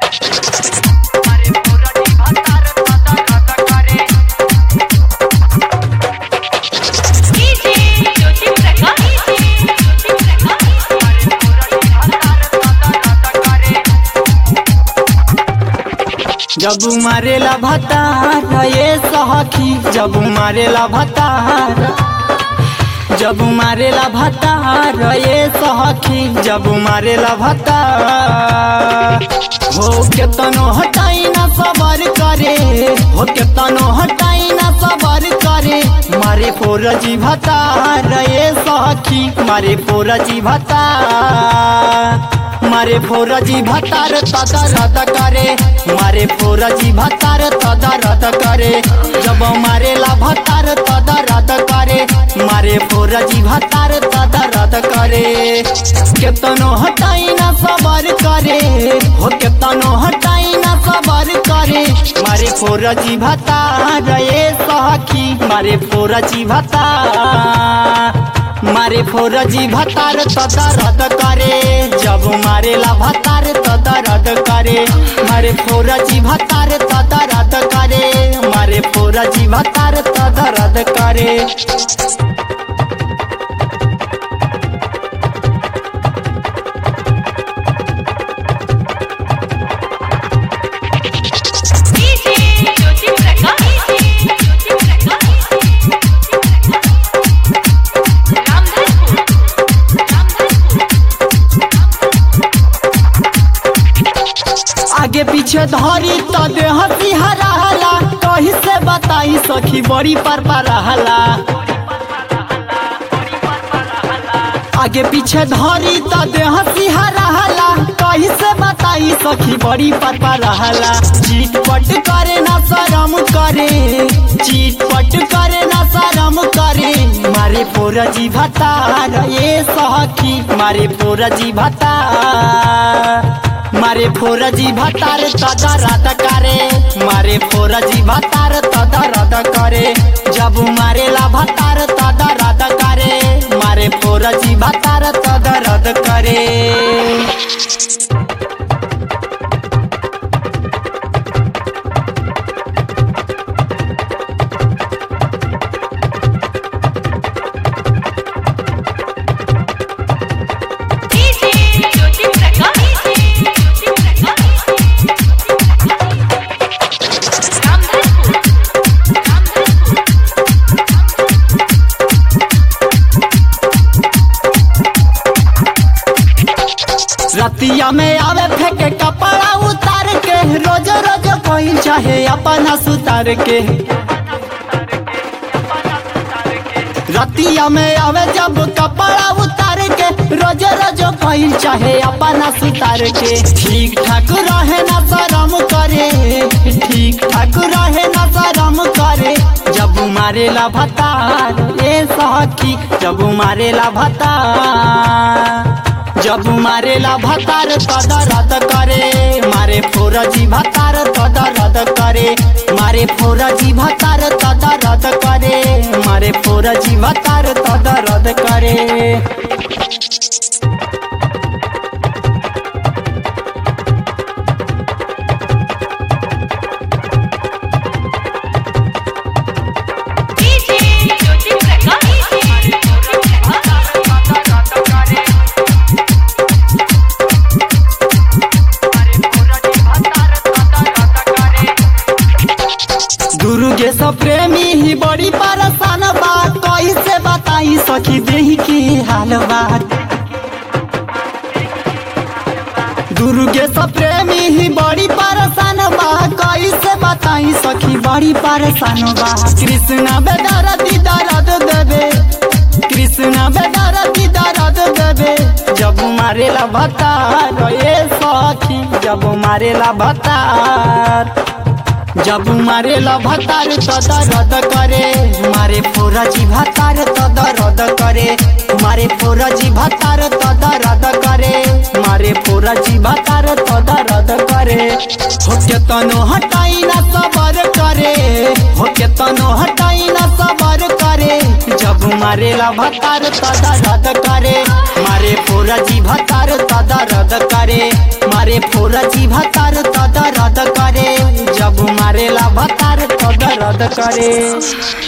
DJ Jyoti Prakash Jyoti Prakash जब मारेला भतार ये सखी जब मारेला भतार जब मारेला भतार ये सखी जब मारेला भतार हो केतनो हटाई ना सबर करे हो केतनो हटाई ना सबर करे मारे फोरजी भतार ये सखी मारे फोरजी भतार मारे फोरजी भतार तदा रद करे मारे फोरजी भतार तदा रद करे जब मारेला भतार तदा रद करे मारे फोरजी भतार तदा रद करे केतनो हटाई ना सबर करे हो केतनो हटाई ना सबर करे मारे फोरजी भतार ये सखी मारे फोरजी भतार मारे फोरजी भतार तदा रद करे जब मारेला भतार तदा रद करे मारे फोरजी भतार तदा रद करे मारे फोरजी भतार तदा रद करे डीजे ज्योति प्रकाश ज्योति प्रकाश रामधनपुर आगे पीछे धरी त देह सिहरा हला कही से बताई सखी बड़ी पर रहला आगे पीछे धरी त देह सिहरा हला कही से बताई सखी बड़ी पर रहला चीट पट करे ना शरम करे चीट पट करे ना शरम करे मारे फोरजी भतार ये सखी मारे फोरजी भतार मारे फोरजी भतार तदा रद करे मारे फोरजी भतार तदा रद करे जब मारेला भतार तदा रद करे मारे फोरजी भतार तदा रद करे डीजे ज्योति प्रकाश ज्योति प्रकाश रामधनपुर रतिया में आवे फेंके कपड़ा उतार के रोज रोज कोई चाहे अपना सुतार के रतिया में आवे जब कपड़ा उतार के रोज रोज कोई चाहे अपना सुतार के ठीक ठाक रहे ना शरम करे ठीक ठाक रहे ना शरम करे जब मारेला भतार ए सखी जब मारेला भतार जब मारेला भतार तदा रद करे मारे फोरजी भतार तदा रद करे मारे फोरजी भतार तदा रद करे मारे फोरजी भतार तदा रद करे डीजे ज्योति प्रकाश ज्योति प्रकाश दुर्गे सब प्रेमी ही बड़ी परेशान बा कैसे बताई सखी देही के हाल बा दुर्गे सब प्रेमी ही बड़ी परेशान बा कैसे बताई सखी बड़ी परेशान बा कृष्णा बेदर दर्द देवे कृष्णा बेदर दर्द देवे जब मारेला भतार ये सखी जब मारेला भतार जब मारेला भतार तदा रद करे मारे फोरजी भतार तदा रद करे मारे फोरजी भतार तदा रद करे मारे फोरजी भतार तदा रद करे हो केतनो हटाई ना सबर करे हो केतनो हटाई ना सबर करे जब मारेला भतार तदा रद करे मारे फोरजी भतार तदा रद करे मारे मारे फोरजी भतार तो दर्द करे जब मारेला भतार तो दर्द करे